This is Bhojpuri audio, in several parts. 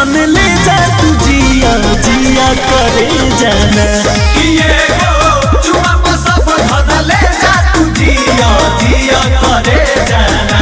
धन ले जा तू जिया जिया करे जाना किए गो चुमा पर सब धन ले जा तू जिया जिया करे जाना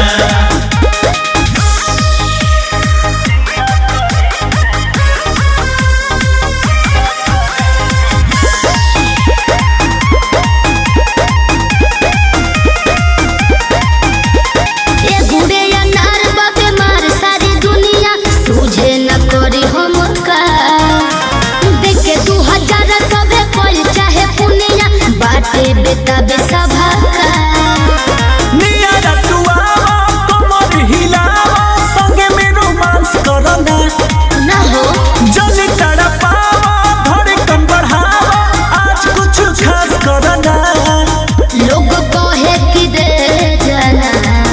ए गुड़े अनार बाबे मार सारी दुनिया सूझे न करी हम का देखे दू हजार सबे कोल चाहे पुनिया बाटे बेटा बेसभा का नियारा तू आवा कमर हिलावा संगे में रोमांस करना न हो जल तड़पावा धड़कन बढ़ावा आज कुछ खास करना लोग कहे कि दे जाना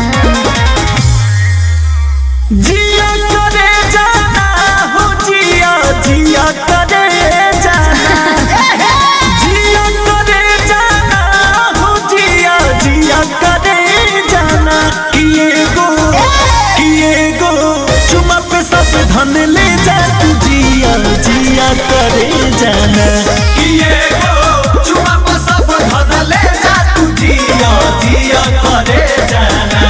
जिया करे जाना हो जिया जिया करे जाना जिया करे जाना हो जिया जिया करे जाना किए गो किए गो चुमा पे सब धन ले जा तू जिया जिया करे जाना किए गो चुमा पर सब धन ले जा तू जिया जिया करे जाना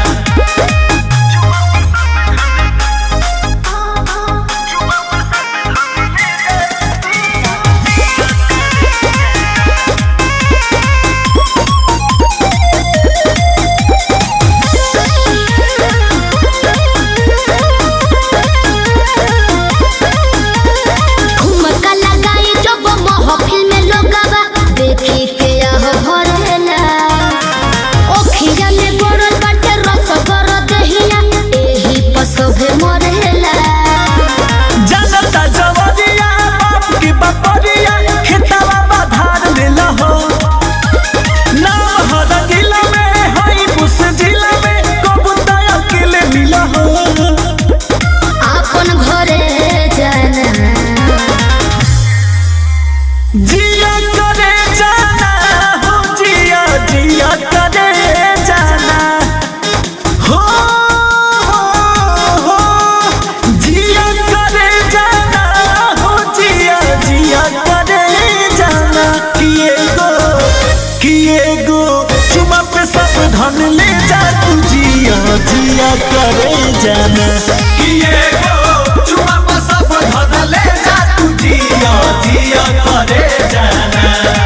ठुमका लगाई जब महफिल में लोगवा देखी के यह भरेला ओखिया में गड़ल बाटे रस गर दहिया एही पसभे मरेला जनता जवरिया बाप की बपरिया खेतवा बाधार लेला हो नाम हर जिला में हई बुस जिला में कबूता अकेले मिला हो आपन घरे जाना जिया करे जाना हो जिया जिया करे जाना हो हो हो जिया करे जाना हो जिया जिया करे जाना किए गो किए गो चुमा पे सब धन ले जा तू जिया जिया करे जाना किए गो चुमा पर सब धन ले जा तू जिया जिया करे जाना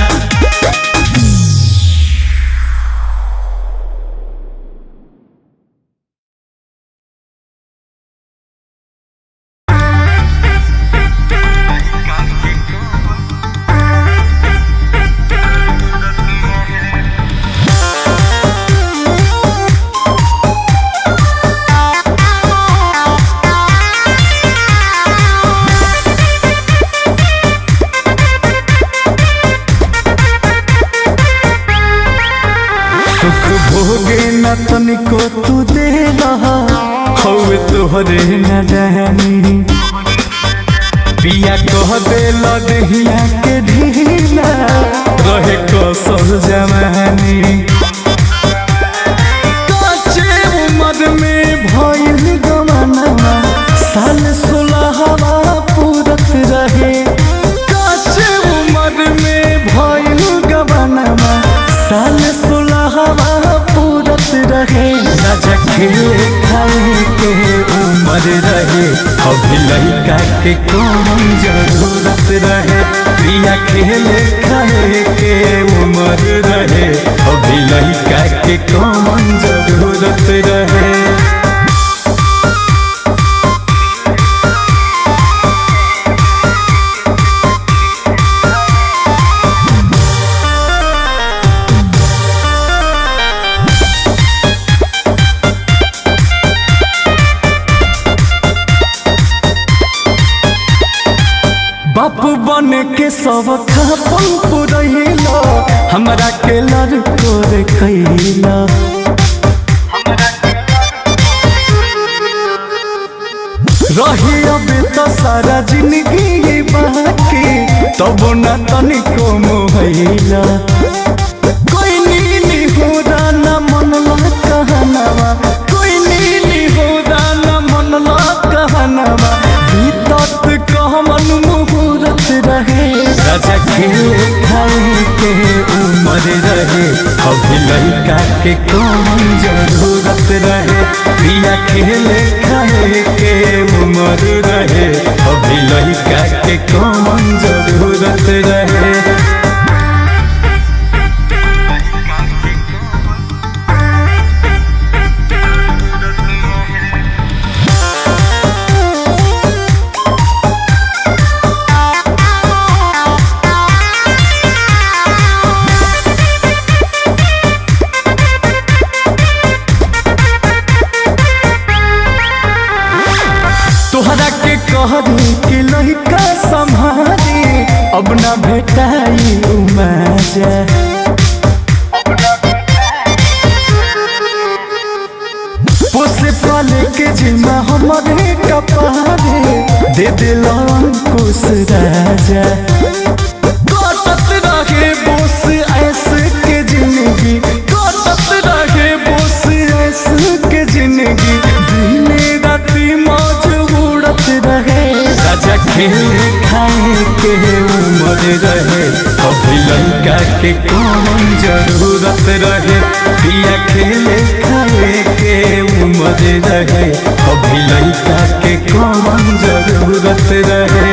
सुख भोगे न तनिको तू दे रहा हवे तोहरे न रहनी पिया कह दे लदहिया के ढीला रहे कसर जवानी काचे उम्र में भइल गमना साल सोलहवा पूरत रहे काचे उम्र में भइल गमना साल सोलहवा पूरत रहे राजा खेले खाए के उम्र रहे अभी लड़का के कौन जरूरत रहे प्रिया खेले खाए के उम्र रहे अभी लड़का के कौन जरूरत रहे बाप बन के सब खापन पुरैला हमरा के लड़को रे कैला रही अब तो सारा जिंदगी ये बाकी तब न तनिको मोहैला कोई नीली हो न मनला कहनवा कोई नीली हो न मनला कहनवा बीत राजा खेले खाए के उम्र रहे अभी लड़का के कौन जरूरत रहे पिया खेले खाए के उम्र रहे अभी लड़का के कौन जरूरत रहे तोहरा के कहरी कि लड़का संभारी अब न भेटाई मजा पोसे पाले के जिम्मा हमारे कपारे दे दिल अंकुश राजा कटत रहे बोस ऐसे के जिंदगी कटत रहे बोस ऐसे के जिंदगी दिने राती मौज उड़त रहे राजा खेले खाए के उम्र रहे अभी लड़का के कौन जरूरत रहे पिया खेले खाए के उम्र रहे अभी लड़का के कौन जरूरत रहे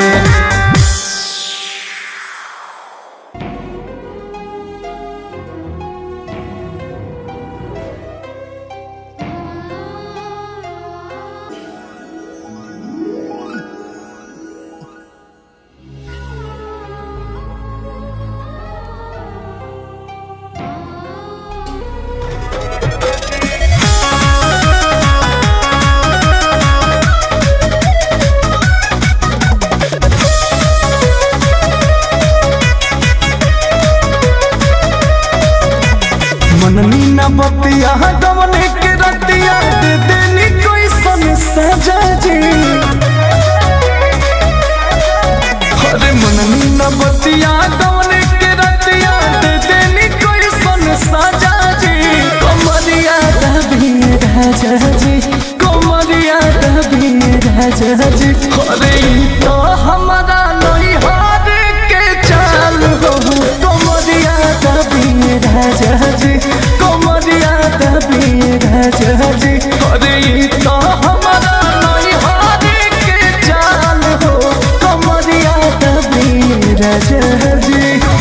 मननी न बतिया गवने के रतिया दे देनी कोई सन सजा जी अरे मननी न बतिया गवने के रतिया दे देनी कोई सन सजा जी कमरिया दबी राजा जी कमरिया दबी राजा जी अरे ई तो हमारा नहीं हार के चाल हो कमरिया दबी राजा जी कमरिया दबी राजा जी अरे ई तो हमारा नहीं हार के चाल हो कमरिया दबी राजा जी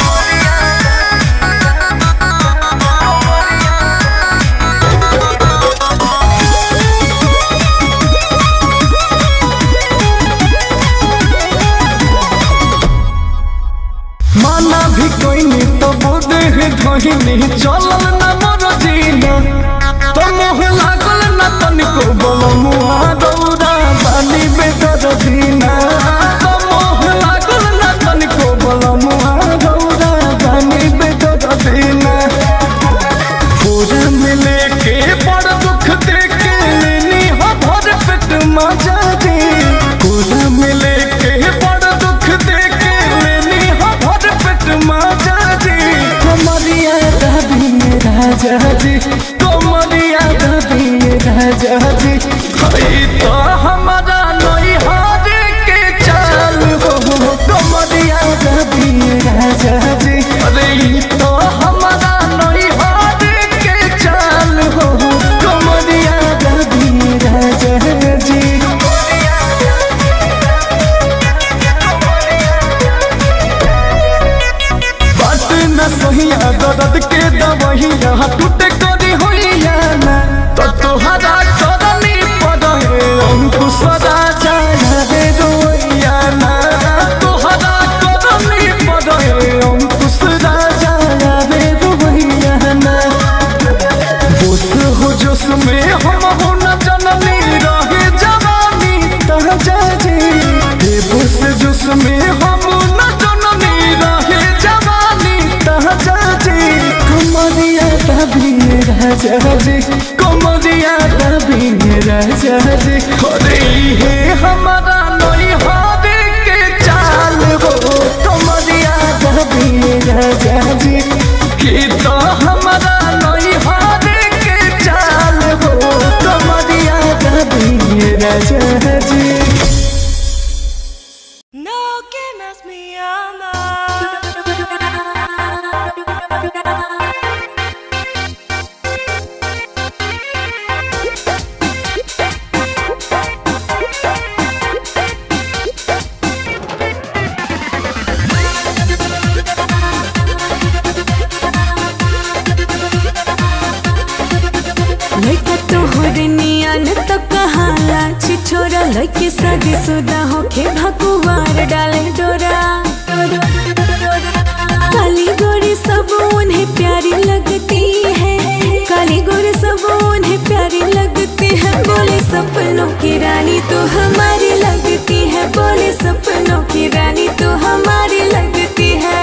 माना भी कोई नहीं तो बोधे है ढोहिनी चलल न मोर जीना तो मोह लागल न तनिको बोल मुआ दौड़ा बानी बेदर दीना तो मोह लागल न तनिको बोल मुआ दौड़ा बानी बेदर दीना पूरा मिले के बड़ दुख देखे लेनी हो भर पेट मजा दी पूरा मिले के बड़ दुख देखे लेनी हो भर पेट मजा दी कमरिया दबी राजा जी कमरिया दबी राजा जी हई तो हमारा नहीं हार के चाल हो कमरिया दबी राजा जी अरे ई तो हमारा नहीं हार के चाल हो कमरिया दबी राजा जी बात न सहिया दर्द के दवहिया टूटे करी होइया ना तो तोहरा करनी पड़े अंकुश राजा रे रोइया ना तोहरा करनी पड़े अंकुश राजा रे रोइया ना बोस हो जोश में हम हो न जननी रहे जवानी ताजा जी हे बोस जोश में हम न जननी रहे जवानी ताजा जी कमरिया दबी राजा जी कमरिया दबी राजा जी अरे हे हमारा नहीं हार के चाल हो कमरिया दबी राजा जी कि तो हमारा नहीं हार के चाल हो कमरिया दबी राजा जी No que más me ama. लइके शादी शुदा होके भकुआर डाले डोरा काली गोरी सब उन्हें प्यारी लगती है काली गोरी सब उन्हें प्यारी लगती है बोले सपनों की रानी तो हमारी लगती है बोले सपनों की रानी तो हमारी लगती है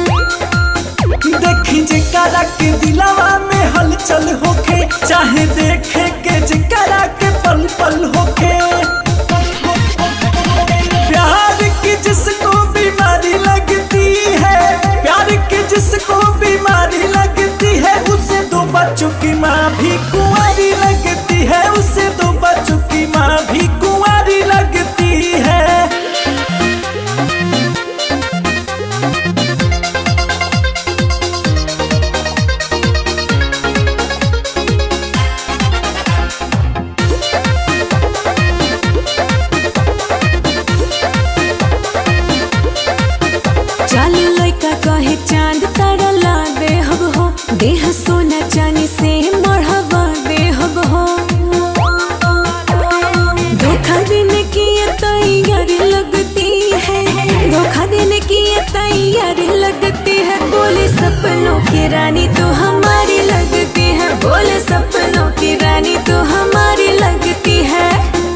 देखी जिकरा के दिलावा में हलचल होखे चाहे देखे के जिकरा के पल पल होखे प्यार की जिसको बीमारी लगती है प्यार की जिसको बीमारी लगती है उसे दो बच्चों की माँ भी कुंवारी लगती है उसे दो बच्चों की माँ भी कुंवारी लगती है चल लइका कहे चांद तारा ला दे हब हो देह सोना चांदी से मढ़वा दे हब हो धोखा देने की ये तैयारी लगती है धोखा देने की ये तैयारी लगती है बोले सपनों की रानी तो हमारी लगती है बोले सपनों की रानी तो हमारी लगती है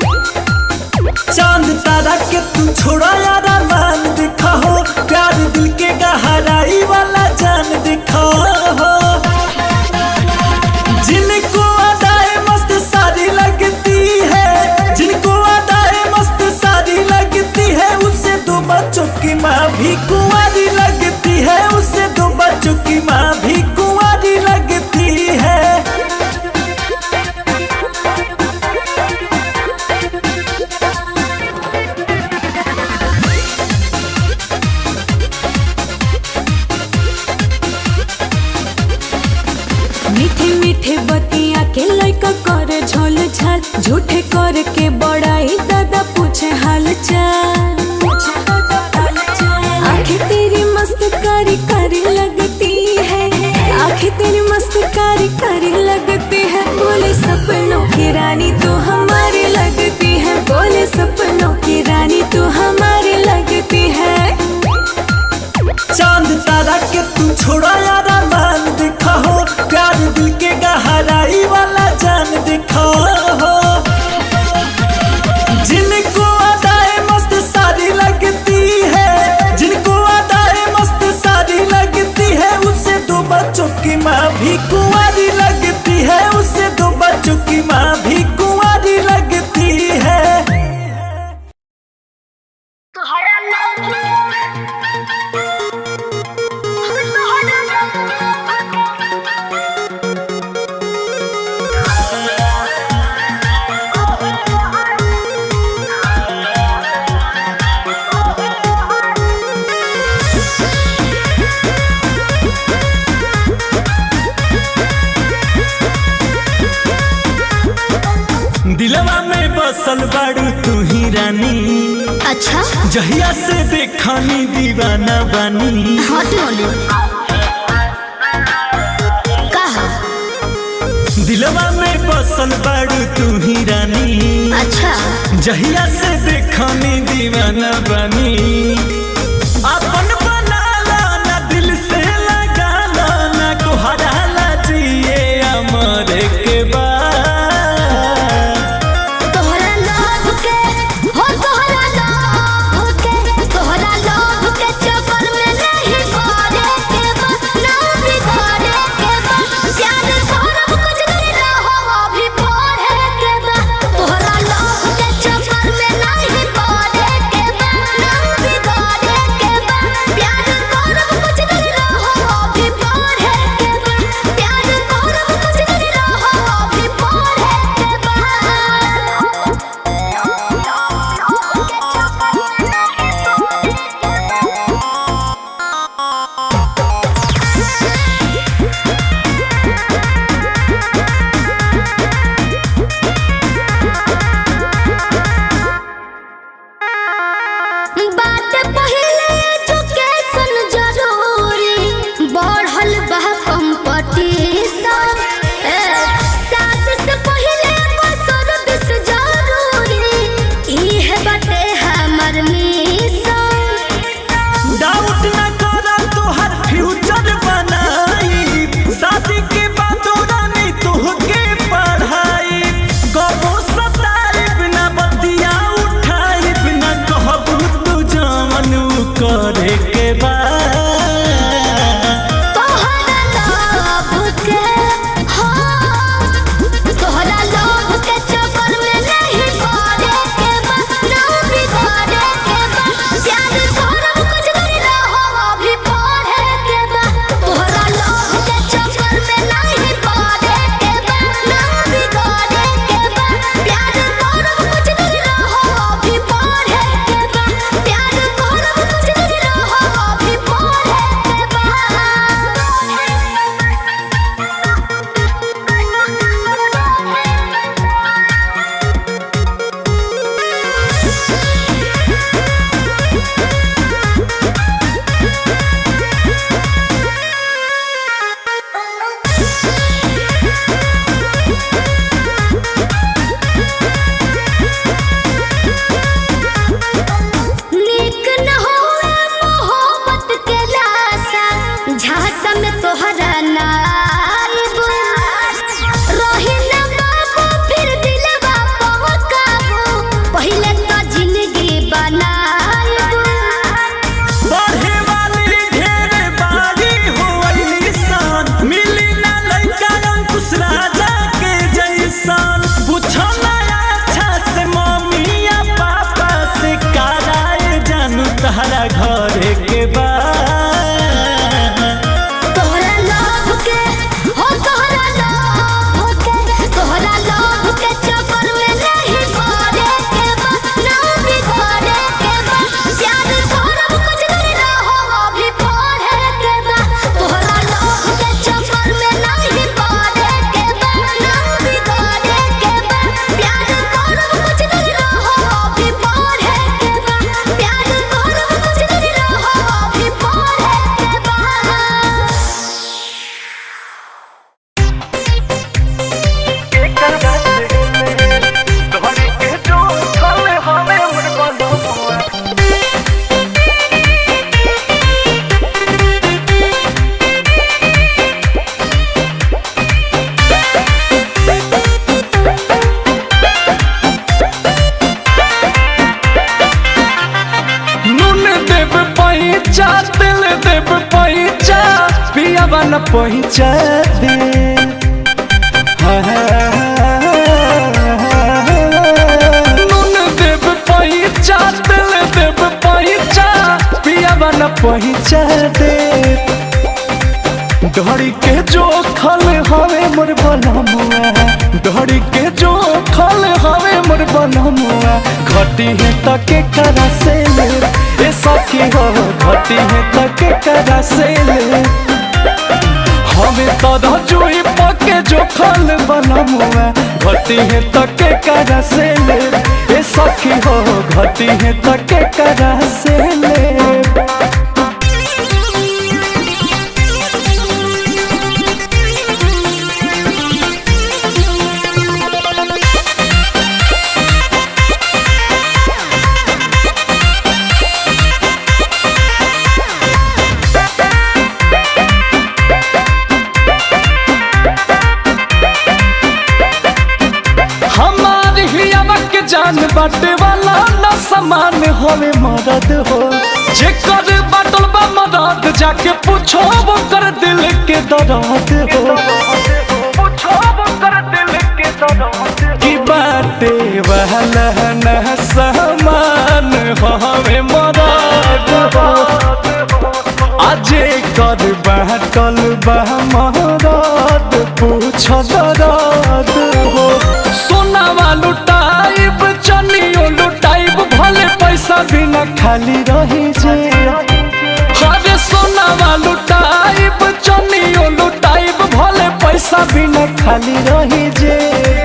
चांद तारा के तू छोड़ा यार मान दिखाओ प्यार दिल के गहराई वाला जान दिखाओ जिनको अदाए मस्त सारी लगती है जिनको अदाए मस्त सारी लगती है उससे दो बच्चों की माँ भी कुंवारी लगती है उससे दो बच्चों की माँ भी कुंवारी लगती है मीठे मीठे बतिया के लइका करे झोल झाल झूठे कर के बड़ाई दादा पूछे हाल चाल आंखें तेरी मस्त कारी कारी लगती है आंखें तेरी मस्त कारी कारी लगती है बोले सपनों की रानी तो हमारी लगती है बोले सपनों की रानी तो हमारी लगती है चांद तारा के तू छोड़ा यार मान दिखाओ प्यार दिल के गहराई वाला जान दिखाओ जिनको अदाए मस्त सारी लगती है जिनको अदाए मस्त सारी लगती है उससे दो बच्चों की माँ भी कुंवारी लगती है उससे दो बच्चों की माँ भी कुंवारी लगती है दिलवा में बसल बाड़ू तू ही रानी अच्छा जहिया से देखानी दीवाना बानी हट बोले कहा दिलवा में बसल बाड़ू तू ही रानी अच्छा जहिया से देखानी दीवाना बानी अपन बनाला ना दिल से लगाला ना कोहराला जिए अमर के बाद तोहरा लोभ के हो तोहरा लोभ के तोहरा लोभ के चक्कर में नहीं पड़े के बा ना बिगड़े के बा प्यार करब कुछ दिन ना हो अभी पढ़े के बा तोहरा लोभ के चक्कर में नहीं पड़े के बा ना बिगड़े न पहुँचा दे नून देव पहुँचा दिल देव पहुँचा पिया न पहुँचा दे डोरी के जो खल हवे मोर बनमुआ डोरी के जो खल हवे मोर बनमुआ घटी है तके करा से ले ए सखी हो घटी है तके करा से ले हमें तदा जोई पके जो खल बनमुआ घटी है तके करा से ले ए सखी हो घटी है तके करा से ले हमारी हियावा के जान बाटे वाला न समान होवे मदद हो जे कर बाटल बा मदद जाके पूछो वो कर दिल के दर्द हो की बाटे वाला न समान होवे मदद हो अजे कर बाटल बा मदद पूछो दर्द हो सोनावा लुटाइब चनियो लुटाइब भले पैसा बिना खाली रही जे अरे सोनावा लुटाइब चनियो लुटाइब भले पैसा बिना खाली रही जे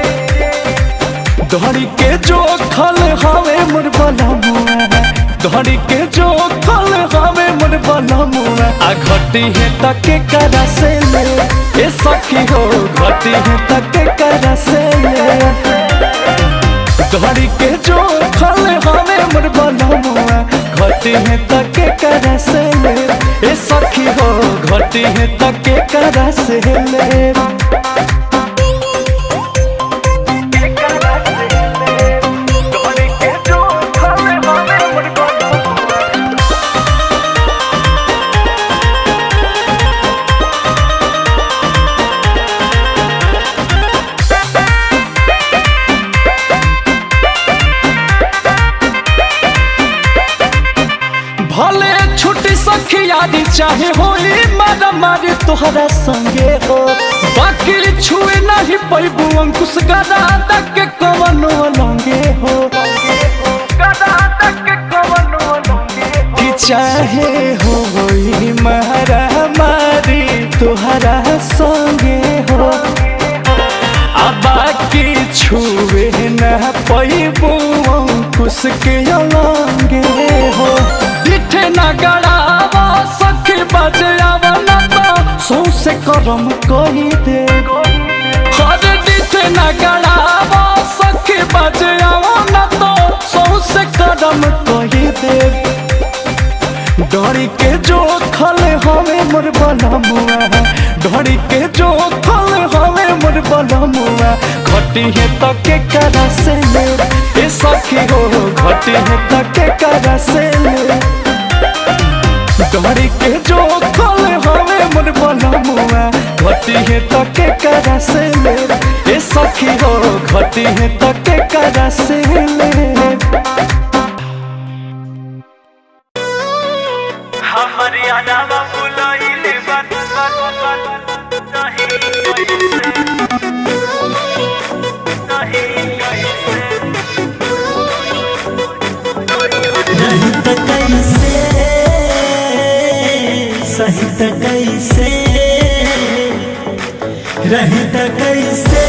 धड़ी के जो खल हवे मोर बनमुआ धड़ी के जो खल हवे मोर बनमुआ आ घटी है तके करा से ले ए सखी हो घटी है तके करा से ले धड़ी के जो खल हवे मोर बनमुआ घटी है तके करा से ले ए सखी हो घटी है तके करा से ले भले छुट्टी सखियारी चाहे होई मारा मारी तोहरा संगे हो बाकी छुए नहीं पैबू अंकुश गदा तक के कवनो लंगे हो कि चाहे होई मारा मारी तोहरा संगे हो आ बाकी छुए न पैबू अंकुश के लंगे हो दिठे न गड़ावा सखी बजावा न तो सौसे करम कही दे हर दिठे न गड़ावा सखी बजावा न तो सौसे करम कही दे डरी के जो खल हवे मोर बनमुआ डरी के जो खल हवे मोर बनमुआ घटी है तके करा से ले ए सखी हो घटी है तके करा से ले डरी के जो खल हवे मोर बनमुआ घटी है तके करा से ले ए सखी हो घटी है तके करा से ले मर्यादा बुलाइले बात बात बात नहीं नहीं त कैसे सही त कैसे रही त कैसे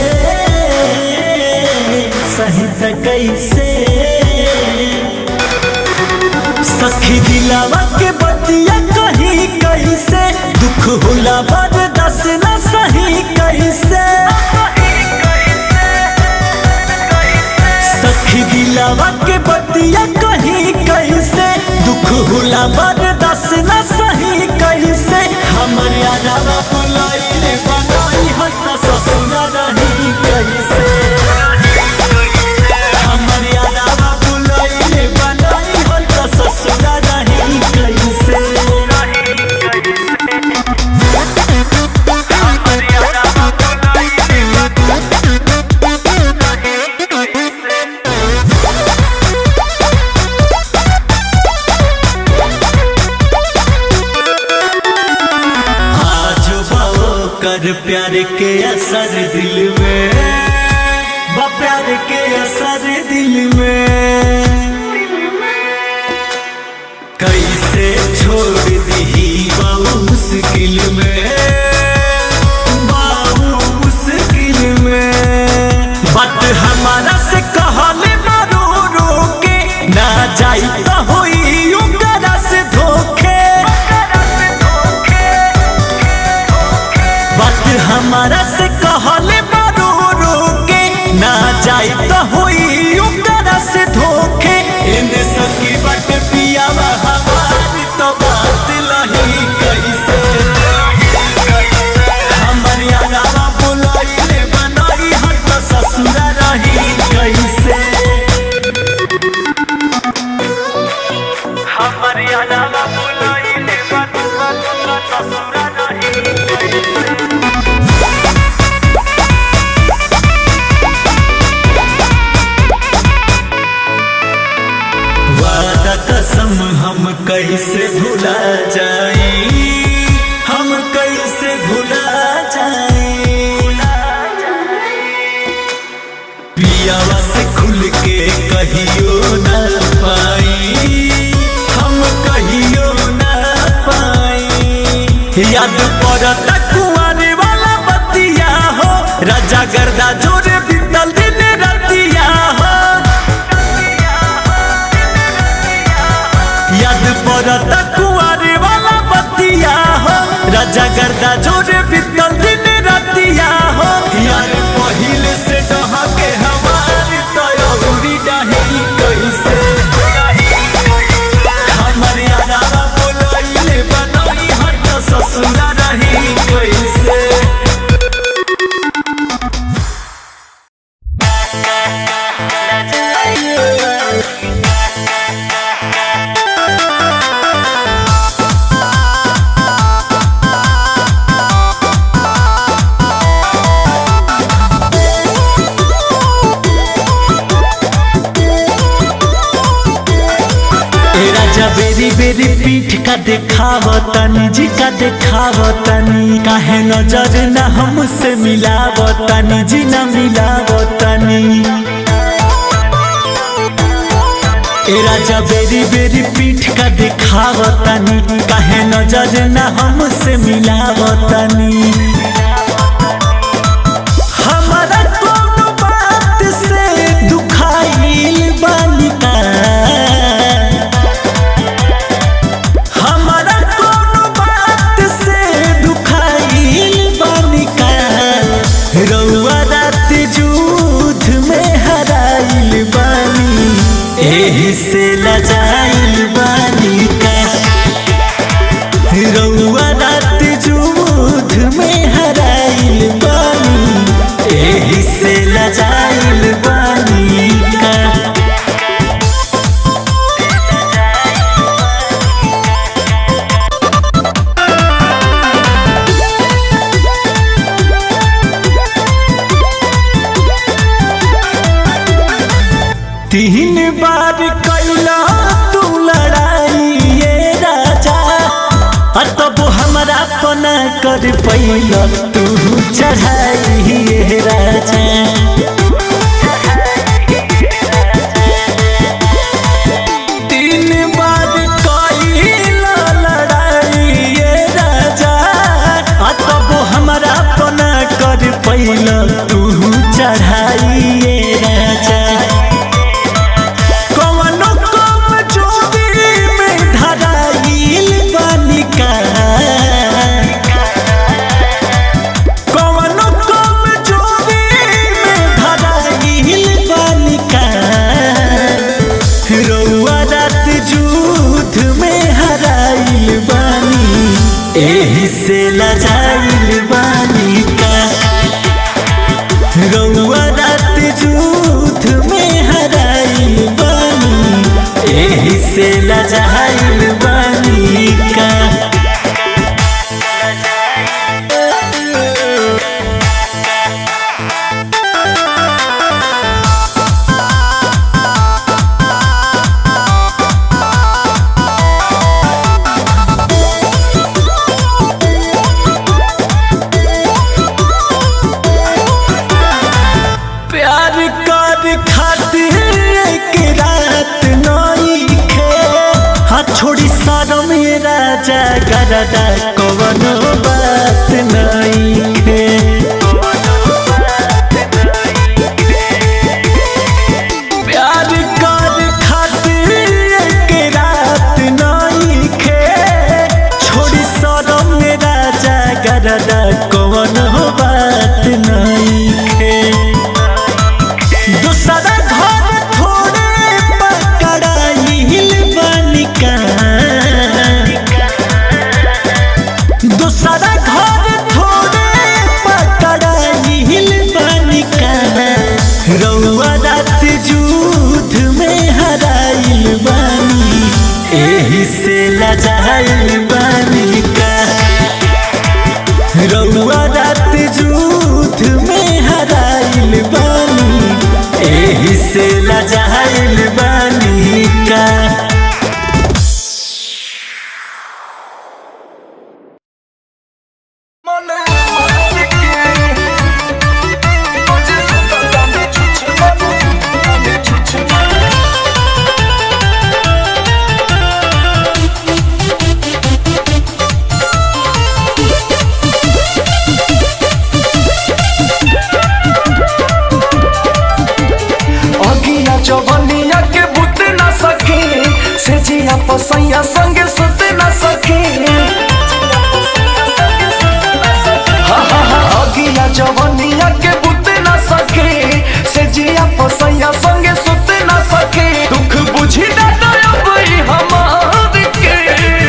सही त कैसे सखी दिलावा के बतिया कही कैसे दुख होला बर्दाश्त न सही कैसे सखी दिलावा के बतिया कही कैसे दुख होला बर्दाश्त न सही कैसे हमर यारा बुलाइले बनाई हत ससुर रही कैसे हमर यारा बुलाइले बनाई हत ससुर रही कैसे प्यार के असर दिल में बा प्यार के असर दिल में कैसे छोड़ दी बाबू मुश्किल में बाबू मुश्किल में बात हमारा से कहले मारो रोके ना जाई तो होई उनकरा से धोखे बात हमारा से कहले मारो रोके ना जाई तो होई उनकरा से धोखे एने सकी बात पियावा हमारी तो बात लही कैसे हमारी आगावा बुलाइले बनाई हट ससुरा रही कैसे हमारी आगावा बुलाइले बनाई ससुरा रही वादा कसम हम कैसे भुला जाए हम कैसे भुला जाए पियावा से खुल के कहियो न पाई हम कहियो न पाई याद पड़ता कुआरे वाला बतिया हो राजा गर्दा जोरे बीतल दिन रतिया हो याद पड़ता कुआरे वाला बतिया हो राजा गर्दा जोरे बीतल दिन रतिया हो यार पहिले से डहा के हमारी तयौरी डही कैसे हमारे आरावा बोलैले बनई हट ससुरा रही कैसे ए राजा बेरी बेरी पीठ का देखावतनी जी का देखावतनी काहे नजर न हमसे मिलावतनी जी न मिलावतनी ए राजा बेरी बेरी पीठ का देखावतनी काहे नजर न हमसे मिलावतनी हमारा कोनो बात से दुखाइल बालिका हमारा कोनो बात से दुखाइल बालिका रउआ रात जूथ में हराइल बानी एही से लजाइल बालिका रउआ रात जूथ में हराइल बानी एही से लजाइल बानी का तीन बार कैला तू लड़ाई ये राजा आ तब हमरा पना कर पैला तू चढ़ाई ये राजा तीन बार कैला लड़ाई ये राजा आ तब हमरा पना कर पैला तू चढ़ाई ये राजा कवनो कम जोगी में धराइल बालिका कवनो कम जोगी में गरदा कवनो बात नहीं खे प्यार कर खातिर एक रात नहीं खे छोड़ी सरम मेरा जागरदा कवनो बात नहीं खे दूसरा घर थोड़े पकड़ाइल बनिका दूसरा घर थोड़े पकड़ाइल बनिका रउआ रात जूथ में हराइल बानी एही से लजाइल बानी का रउआ रात जूथ में हराइल बानी एही से लजाइल बानी का अगिया जवनिया के बुत न सके से जिया पसैया संगे सुत न सके हा, हा, हा, अगिया जवनिया के बुत न सके से जिया पसैया संगे सुत न सके दुख बुझी ना दयाब ई हमार के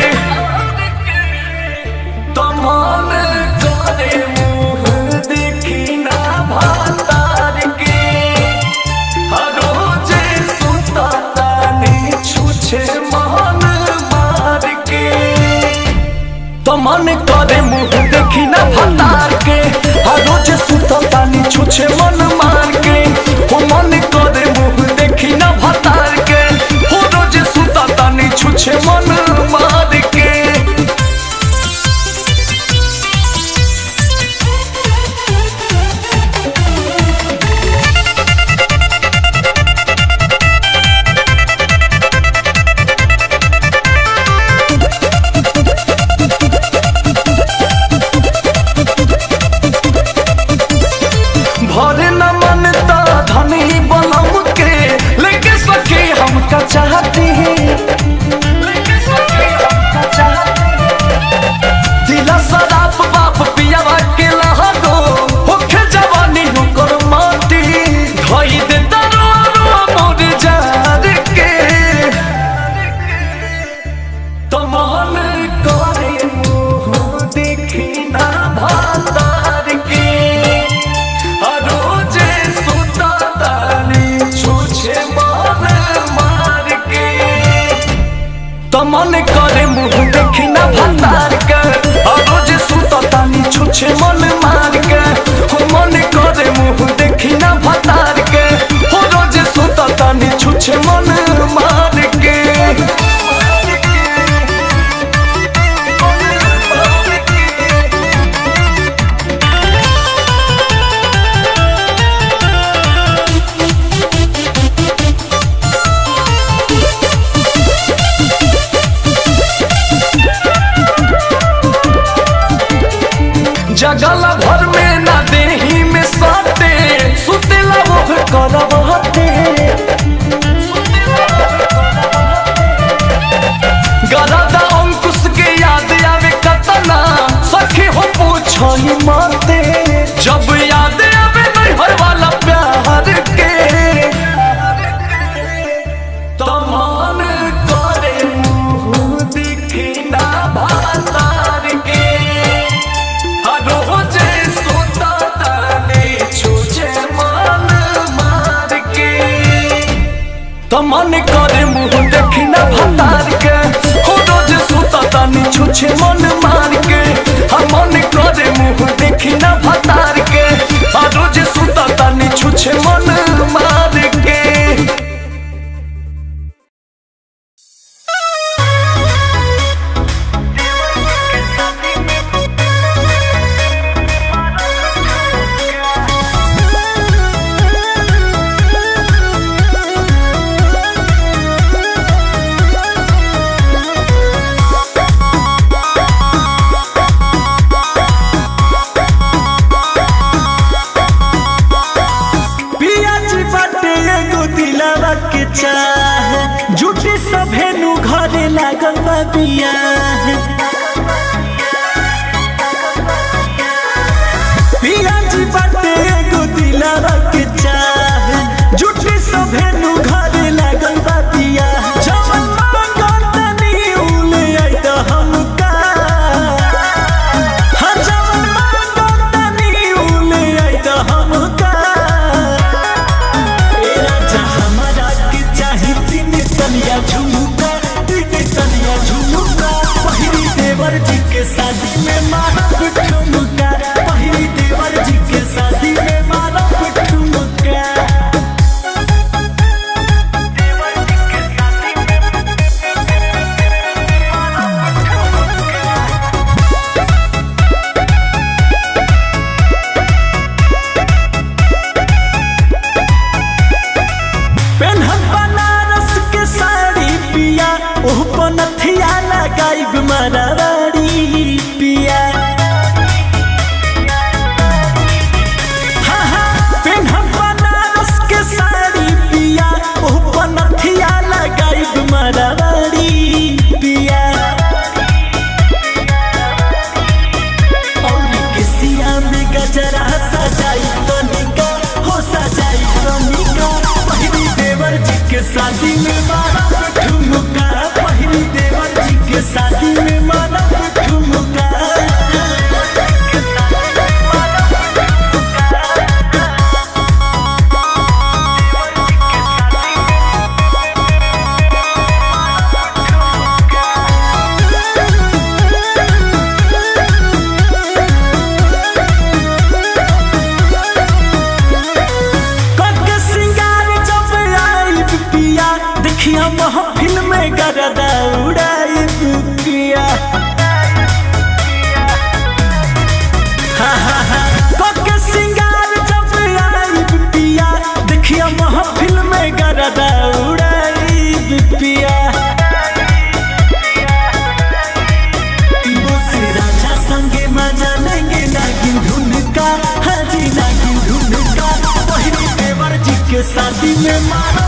तमाम करे मुँह देखी ना भातार के रोजे सुता तानी छुछे मान मार के तो मन करे मुंह देखी ना भतार के हर रोज सुता तानी छुछे मन मार के हो मन करे मुंह देखी ना भतार के हो रोज सुता तानी छुछे मन मार के भरे न मनता धनी बलम के लेके सके हमका चाहती है लेके सके हमका चाहती है दिला शराब बाप पियावा के लहगो होखे जवानी होकर माटी धोई दे दरो मोर जार के तमान करे मुँह देखी ना भातार के रोजे सुता तानी छुछे मान मार के तमन करे मुंह देखी ना भतार के रोजे सुता तानी छुछे मन मार के हो मन करे मुंह देखी ना भतार के हो रोजे सुता तानी छुछे मन मार के जगल भर में ना देही में सट बिया पिया जी बाटे एगो दिलावा के चाह जुटी सभे नु घरे लागल बा बिया जवन मांगल तनी उले आई त हमका हाँ जवन मांगल तनी उले आई त हमका ए राजा हमारा के चाही तीन तनिया झुमका तीन तनिया झुमका पहिली देवर जी के शादी में मारब ठुमका पहिली देवर जी के शादी में मारब ठुमका पेन्हब बनारस के साड़ी पिया ओह पनथिया लगाइब मरारी पिया हाँ, हाँ, पेन्हब बनारस के साड़ी पिया ओह पनथिया लगाइब मरारी पिया और किसिया में गजरा सजाई तनिका हो सजाई तनिका पहिली देवर जी के शादी में मारा ठुमका पहिली देवर जी के शादी में मारा ठुमका कके सिंगार जब आई पिया देखिया महफिल में गरदा उड़ाई पिया हाँ, हाँ, हाँ। कके सिंगार जब आई पिया देखिया महफिल में गरदा उड़ाई पिया बोसे राजा संगे मजा लेंगे नागिन धुन का हाजी नागिन धुन का पहिली देवर जी के शादी में मारा